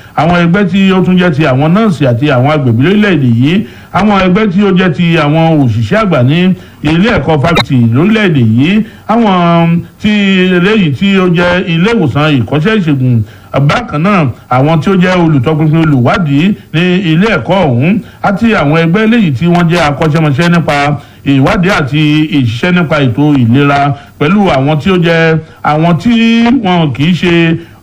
àwọn ẹgbẹ́ tí ó tún jẹ́ ti àwọn nọ́ọ̀sì àti àwọn agbègbè lórílẹ̀‐èdè yìí àwọn ẹgbẹ́ tí ó jẹ́ ti àwọn òṣìṣẹ́ àgbà ní ilé ẹ̀kọ́ fásitì lórílẹ̀‐èdè yìí àwọn tí eléyìí tí ó jẹ́ ilé ìwòsàn ìkọ́ṣẹ́ ìṣègùn bákan náà àwọn tí ó jẹ́ olùtọ́pinpin olùwádìí ní ilé ẹ̀kọ́ ọ̀hún àti àwọn ẹgbẹ́ eléyìí tí wọ́n jẹ́ akọ́ṣẹ́mọṣẹ́ nípa ìwádìí àti ìṣiṣẹ́ nípa ètò ìlera pẹ̀lú àwọn tí ó jẹ́ àwọn tí wọn kì í ṣe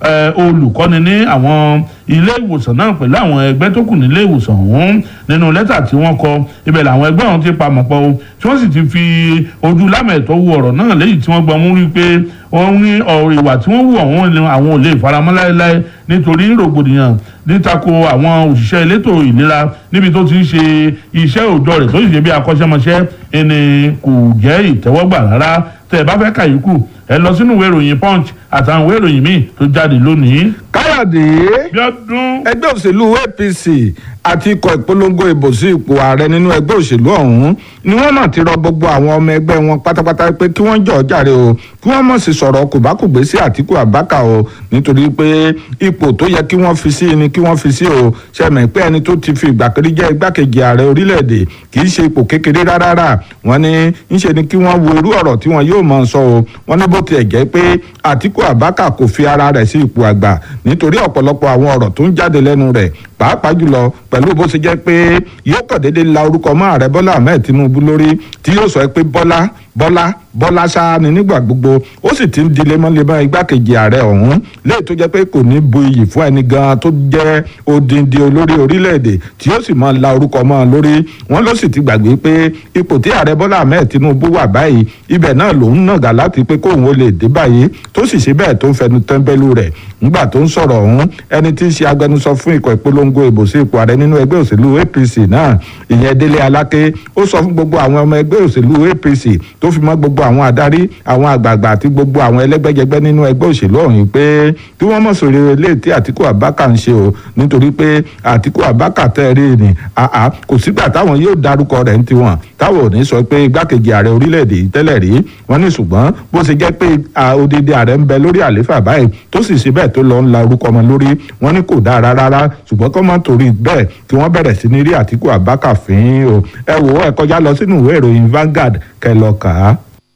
olùkọ́ni ní àwọn ilé ìwòsàn náà pẹ̀lú àwọn ẹgbẹ́ tó kù nílé ìwòsàn ọ̀hún nínú lẹ́tà tí wọ́n kọ ibẹ̀ làwọn ẹgbẹ́ ọ̀hún ti pamọ́ pọ̀ o tí wọ́n sì ti fi ojú lámẹ̀tọ́ wo ọ̀rọ̀ náà lẹ́yìn tí wọ́n gbọ́ mú rí pé wọ́n ní ọ̀rọ̀ ìwà tí wọ́n wù ọ̀hún ni àwọn ò lè faramọ́ láéláé nítorí rògbòdìyàn nítako àwọn òṣìṣẹ́ elétò ìlera níbi tó ti ń ṣe iṣẹ́ òòjọ́ rẹ̀ tó sì ṣe bí akọ́ṣẹ́mọṣẹ́ ẹni kò jẹ́ ìtẹ́wọ́gbà rárá tẹ́ ẹ bá fẹ́ kàyíkù ẹ lọ sínú ìwé ìròyìn punch àtàwọn ìwé ìròyìn míì tó jáde lónìí. káyọ̀dé bíọ́dún. ẹgbẹ́ òṣèlú apc àti ikọ̀ ìpolongo ìbò sí ipò ààrẹ nínú ẹgbẹ́ òṣèlú ọ̀hún ni wọ́n náà ti rọ gbogbo àwọn ọmọ ẹgbẹ́ wọn pátápátá pé kí wọ́n jọ̀ọ́ jàre o kí wọ́n mọ̀ sí sọ̀rọ̀ kòbákùgbé sí àtìkù àbákà o nítorí pé ipò tó yẹ kí wọ́n fi sí ni kí wọ́n fi sí o ṣẹ̀mẹ̀ pé ẹni tó ti fi ìgbà kiri jẹ́ igbákejì ààrẹ orílẹ̀-èdè kì í ṣe ipò kékeré rárá wọ́n ní ńṣe ni kí wọ́n wo irú ọ̀rọ̀ tí wọ́n yóò máa sọ o wọ́n ní bó tiẹ̀ jẹ́ pé àtìkù àbákà kò fi ara rẹ̀ sí ipò àgbà nítorí ọ̀pọ̀lọpọ̀ àwọn ọ̀rọ̀ tó ń jáde lẹ́nu rẹ̀ pàápàá jùlọ pẹ̀lú bó ṣe jẹ́ pé yóò kàn déédéé la orúkọ mọ́ ààrẹ bọ́lá ahmed tinubu lórí tí yóò sọ pé bọ́lá bọ́lá bọ́lá ṣáá ni nígbà gbogbo ó sì ti ń di lemọ́lemọ́ igbákejì ààrẹ ọ̀hún léyìí tó jẹ́ pé kò ní bu iyì fún ẹni gan tó jẹ́ odindi olórí orílẹ̀-èdè tí yóò sì máa la orúkọ mọ́ ọ lórí wọn ló sì ti gbàgbé pé ipò tí ààrẹ bọ́lá ahmed tinubu wà báyìí ibẹ̀ náà lòun nàgà láti pé kóun ó lè dé báyìí tó sì ṣe bẹ́ẹ̀ tó ń fẹnu tẹ́ńbẹ́lú rẹ̀ nígbà tó ń sọ̀rọ̀ ọ̀hún ẹni tí ń ṣe agbẹnusọ fún ikọ̀ ìpolongo ìbò sí ipò ààrẹ nínú ẹgbẹ́ òṣèlú apc náà ìyẹn délé aláké ó sọ fún gbogbo àwọn ọmọ ẹgbẹ́ òṣèlú apc tó fi mọ́ gbogbo àwọn adarí àwọn àgbààgbà àti gbogbo àwọn ẹlẹ́gbẹ́jẹgbẹ́ nínú ẹgbẹ́ òṣèlú ọ̀hún pé kí wọ́n mọ̀ sórí ilé tí àtìkù àbákà ń ṣe o nítorí pé àtìkù àbákà tẹ́ rí ni àá kò sígbà táwọn yóò darúkọ rẹ̀ ń tiwọn táwọn ò ní sọ pé igbákejì ààrẹ orílẹ̀-èdè yìí tẹ́lẹ̀ rí wọ́n ní ṣùgbọ́n bó ṣe jẹ́ pé odidi ààrẹ ń bẹ lórí àléfà báyìí tó sì ṣe bẹ́ẹ̀ tó lọ ń la orúkọ ọmọ lórí wọ́n ní kò dáa rárá ṣùgbọ́n kọ́ mọ́ torí bẹ́ẹ̀ kí wọ́n bẹ̀rẹ̀ sí ní rí àtìkù àbákà fín o ẹ wò ó ẹ kọjá lọ sínú ìwé ìròyìn Vanguard kẹ́ lọ kà á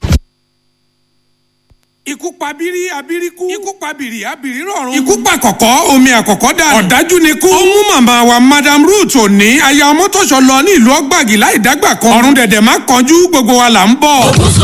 ikú pa bírí abíríkú ikú pa bìrì abìrí rọrùn ikú pa kọ̀kọ́ omi àkọ́kọ́ dànù ọ̀dájú ni kú. ó mú màmá wa madam ruth òní aya ọmọtọ́ṣọ lọ ní ìlú ọgbàgì láì dágbà kan ọ̀run dẹ̀dẹ̀ má kánjú gbogbo wa là ń bọ̀.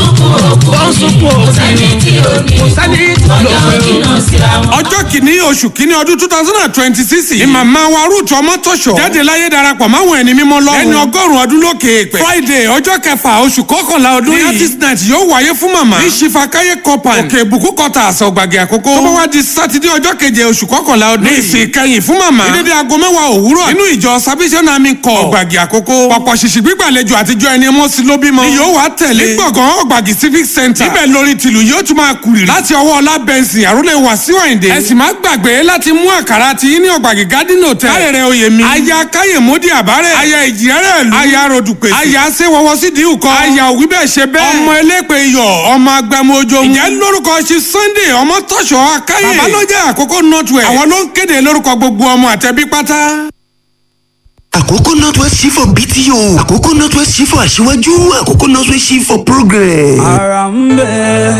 ọjọ́ kìíní oṣù kìíní ọdún two thousand and twenty six ni màmá wa ruth ọmọtọ́ṣọ jáde láyé darapọ̀ máwọn ẹni mímọ́ lọ́rùn ẹni ọgọ́rùn-ún ọdún lókè èpè friday ọjọ́ kẹfà oṣù kọkànlá ọdún yìí ní artist night yóò wáyé fún màmá ní ṣìfàkáyé kọpan òkè ìbùkún kọta àṣọ gbàgì àkókò. tó bá wá di sátidé ọjọ́ keje oṣù kọkànlá ọdún. ní ìsìn kẹyìn fún màmá. ní dédé aago mẹ́wàá òwúrọ̀. nínú ìjọ salvation army corps ọ̀gbàgì àkókò. pọ̀pọ̀ ṣìṣì gbígbàlejò àtijọ́ ẹni mọ́ sí ló bímọ. ni yóò wá tẹ̀lé. ní gbọ̀ngàn ọ̀gbàgì civic center. níbẹ̀ lórí tìlù yóò tún máa kúrì. láti ọwọ́ ọlá bẹ́ǹsì àrólé wàsíù àyìndé. ẹ sì má gbàgbé láti mú àkàrà ti yín ní ọ̀gbàgì garden hotel. káyẹ̀rẹ̀ oyè mi. aya káyèmódì àbárẹ̀. aya ìjìrẹ́rẹ́ ìlú. aya rodùpèsè. aya sẹ́wọ́wọ́ sídìí ùkọ́. aya òwí bẹ́ẹ̀ ṣe bẹ́ẹ̀. ọmọ elépè iyọ̀ ọmọ agbẹmọ ojo. ìjẹ́ lórúkọ ṣe sunday ọmọ tọ́ṣọ akáyè. bàbá ló jẹ́ àkókò northwest. àwọn ló ń kéde lórúkọ gbogbo ọmọ àtẹbí pátá. àkókò northwest chief for bto àkókò northwest chief for aṣíwájú àkókò northwest chief for progress. ara ń bẹ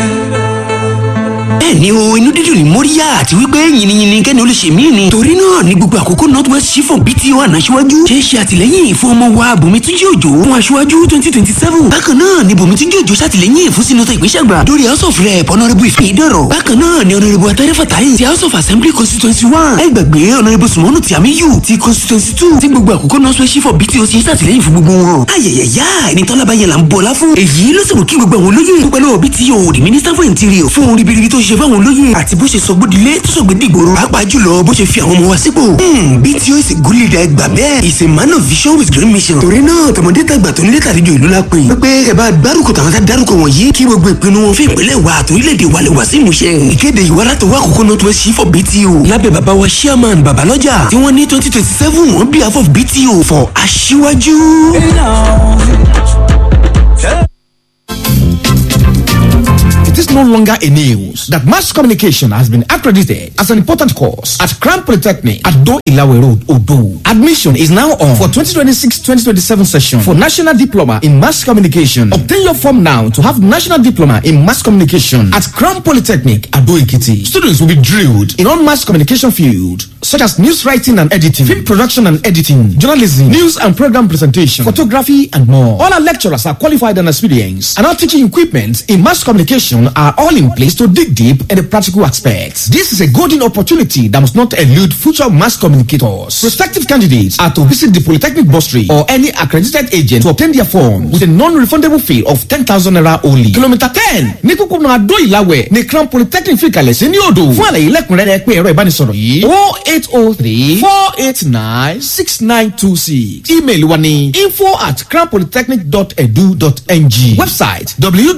bẹ́ẹ̀ ni o inú dídùn ní móríyá àti wípé yìnyínyìnyín kẹ́ni olùṣe mí ni. torí náà ní gbogbo àkókò northwest chief of bto ànáṣíwájú ṣe é ṣe àtìlẹ́yìn fún ọmọ wa bùnmítúnjì òjò fún aṣíwájú twenty twenty seven. bákan náà ni bùnmítúnjì òjò ṣàtìlẹ́yìn fún sinetọ ìgbésàgbà lórí house of rep honourable ife ìdọ̀rọ̀. bákan náà ni honourable atẹ́rẹ́ fatayi ti house of assembly constituency one. ẹ gbàgbé honourable sumonu tiamiyu ti constituency two ti gbogbo àkókò northwest chief of bto ṣe ṣàtìlẹ́yìn fún gbogbo wọn. ayẹyẹyà ẹni tọ́lá bá yẹn là ń bọ̀lá fún. èyí ló sì mú kí gbogbo àwọn olóyè dúpẹ́ lọ́wọ́ bto the minister for interior fún orin ribiribi tó ṣe fáwọn olóyè àti bó ṣe sọ gbódìlé tó sọ gbẹdìgbòrò pàápàá jùlọ bó ṣe fi àwọn ọmọ wa sípò. bto is a good leader ẹgbà bẹ́ẹ̀ is a man of vision with great mission. torí náà tọmọdé tàgbà tó nílé tàlejò ìlú la pè. pé ẹ bá dárúkọ tàwọn tá dárúkọ wọ̀nyí kí gbogbo ìpinnu wọn fún ìpínlẹ̀ wa àti orílẹ̀-èdè wa lè wá sí ìmúṣẹ. ìkéde ìwà láti wá àkókò náà tó ẹ sí for bto. lábẹ́ bàbá wa chairman babalọ́jà tí wọ́n ní twenty twenty seven on behalf of bto for aṣíwájú. iná. It is not no longer a news that mass communication has been accredited as an important course at Crown Polytechnic at Do Ilawe Road, Odo. Admission is now on for 2026-2027 session for National Diploma in Mass Communication. Obtain your form now to have National Diploma in Mass Communication at Crown Polytechnic, Ado Ekiti. Students will be drilled in all mass communication field such as news writing and editing, film production and editing, journalism, news and program presentation, photography, and more. All our lecturers are qualified and experienced, and our teaching equipment in mass communication are all in place to dig deep in the practical aspects. This is a golden opportunity that must not elude future mass communicators. Prospective candidates are to visit the Polytechnic Bursary or any accredited agent to obtain their form with a non-refundable fee of 10,000 naira only. Kilometer 10 ní kúkúrú Adó Ìlàwẹ̀ ní Crown Polytechnic fi kalẹ̀ sí ní odò. Fún àlàyé lẹ́kùnrẹ́rẹ́ pé ẹ̀rọ ìbánisọ̀rọ̀ yìí o eight o three four eight nine six nine two six email wa ni info at crownpolytechnic.edu.ng website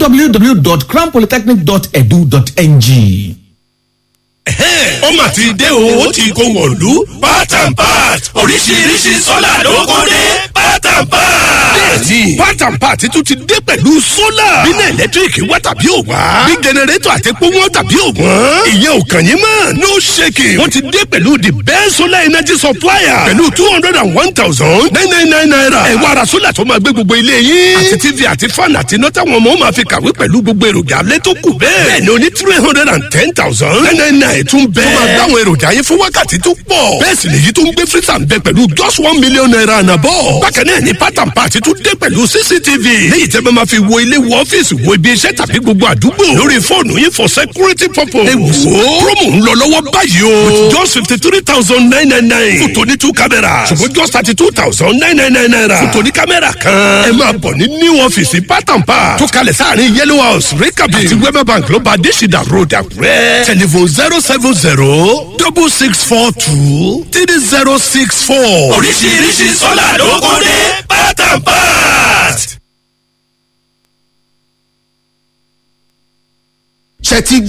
www.crownpolytechnic.edu.ng. ó mà ti dé o ó ti kó wọ̀lú part and part oríṣiríṣi sọ́là ló kó dé part and part. bẹ́ẹ̀ni part and part tún ti dé pẹ̀lú sólà. bínú ẹ̀lẹ́tíríkì wá tàbí ò wá. bí jẹnẹrétọ̀ àti epo wọn tàbí ò wọ́n. ìyẹn ò kàn yín mọ́ no shaking. wọ́n ti dé pẹ̀lú the best solar energy supplier. pẹ̀lú two hundred and one thousand nine nine nine naira. ẹ wá ra sólà tó máa gbé gbogbo ilé yín. àti tv àti fan àti iná táwọn ọmọ máa fi kàwé pẹ̀lú gbogbo èròjà alẹ́ tó kù bẹ́ẹ̀. bẹ́ẹ̀ ni o ní three hundred and ten thousand nine nine nine tún bẹ́ẹ̀. tó máa dáwọn èròjà yín fún wákàtí tó pọ̀. bẹ́ẹ̀ sì lèyí tó ń gbé freezer ń bẹ pẹ̀lú just one million naira àná bọ̀. bákan náà ni part and part tún dé pẹ̀lú cctv. léyìí tẹ́ bá máa fi wo ilé wo ọ́fíìsì wo ibi iṣẹ́ tàbí gbogbo àdúgbò. lórí fóònù yín for security purpose. ẹ wò ó promo ń lọ lọ́wọ́ báyìí o. with just fifty three thousand nine nine nine. fún tòní two cameras. ṣùgbọ́n just thirty two thousand nine nine nine naira. fún tòní kámẹ́rà kan. ẹ máa bọ̀ ní new ọ́fíìsì part and part. tó kalẹ̀ sáàrin yellow house rekabi àti wema bank ló bá adésìdá road àkúrẹ́. telephone zero seven zero double six four two three zero six four. oríṣiríṣi sọ́là ló kó dé part and part. ṣe ti